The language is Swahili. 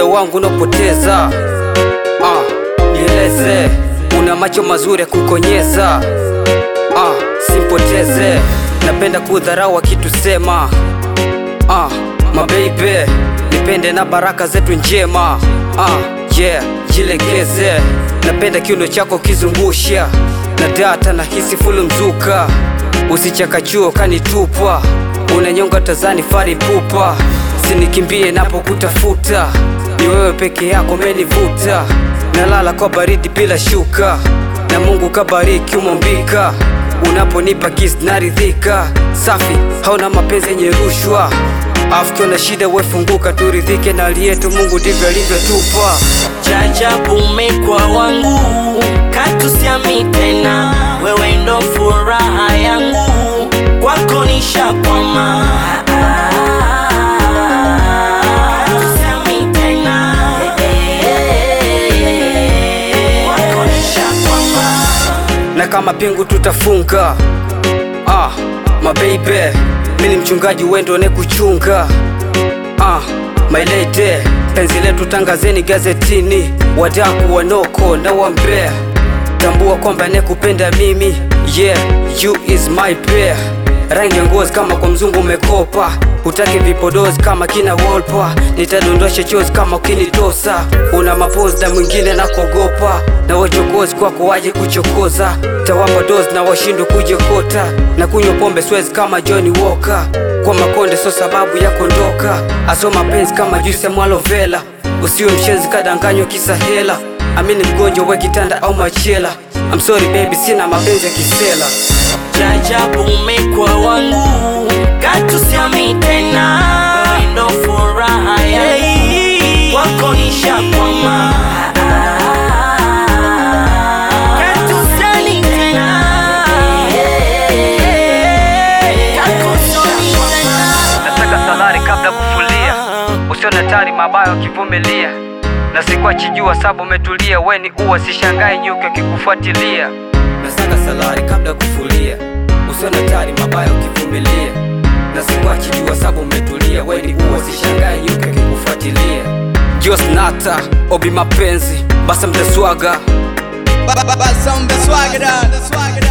moyo wangu unapoteza. Ah, nieleze, una macho mazuri ya kukonyeza. Ah, simpoteze, napenda kudharau wakitusema. Ah, mabeibe, nipende na baraka zetu njema. Ah, yeah, jilegeze, napenda kiuno chako kizungusha na data na hisi fulu mzuka, usichakachuo kanitupa, unanyonga tazani fari pupa, sinikimbie napokutafuta, ni wewe peke yako menivuta, nalala kwa baridi bila shuka, na Mungu kabariki umombika, unaponipa kiss naridhika, safi hauna mapenzi yenye rushwa Afu na shida wefunguka, turidhike na aliyetu Mungu ndivyo alivyotupa. Jajabu umekuwa wangu, katusiami tena, wewe ndo furaha yangu, kwako nishakwama. Katusiami tena, kwako nishakwama. na kama pingu tutafunga. Ah, mabeibe, mini mchungaji wendo ne kuchunga. Ah, my lady, penzi letu tangazeni gazetini, wadaku wanoko na wambea, tambua kwamba nekupenda mimi, yeah, you is my pair. Rangi ya ngozi kama kwa mzungu umekopa, hutaki vipodozi kama kina Wolpa, nitadondosha chozi kama ukinitosa. Una mapozi na mwingine na kuogopa, na wachokozi kwako waje kuchokoza, tawapa dozi na washindwe kujokota, na kunywa pombe swezi kama Johnny Walker, kwa makonde so sababu ya kondoka, asoma penzi kama juisi ya mwalovela, usiwe mshenzi kadanganywa kisa hela, amini mgonjwa we kitanda au machela. I'm sorry baby, sina mapenzi ya kisela. Jajabu umekuwa wangu, katusiami tena, wewe ndo furaha yangu, kwako nishakwama. Katusiami tena, kwako nishakwama. Nataka salari kabla kufulia, usione hatari mabaya ukivumilia, na sikuachi jua sabu umetulia, weni uwa sishangae nyuki akikufuatilia. Nataka salari kabla kufulia, usione hatari mabaya ukivumilia, na sikuachi jua sabu umetulia, weni uwa sishangae nyuki akikufuatilia. Jos nata obi mapenzi basa mtaswaga Basa umbe swagger down.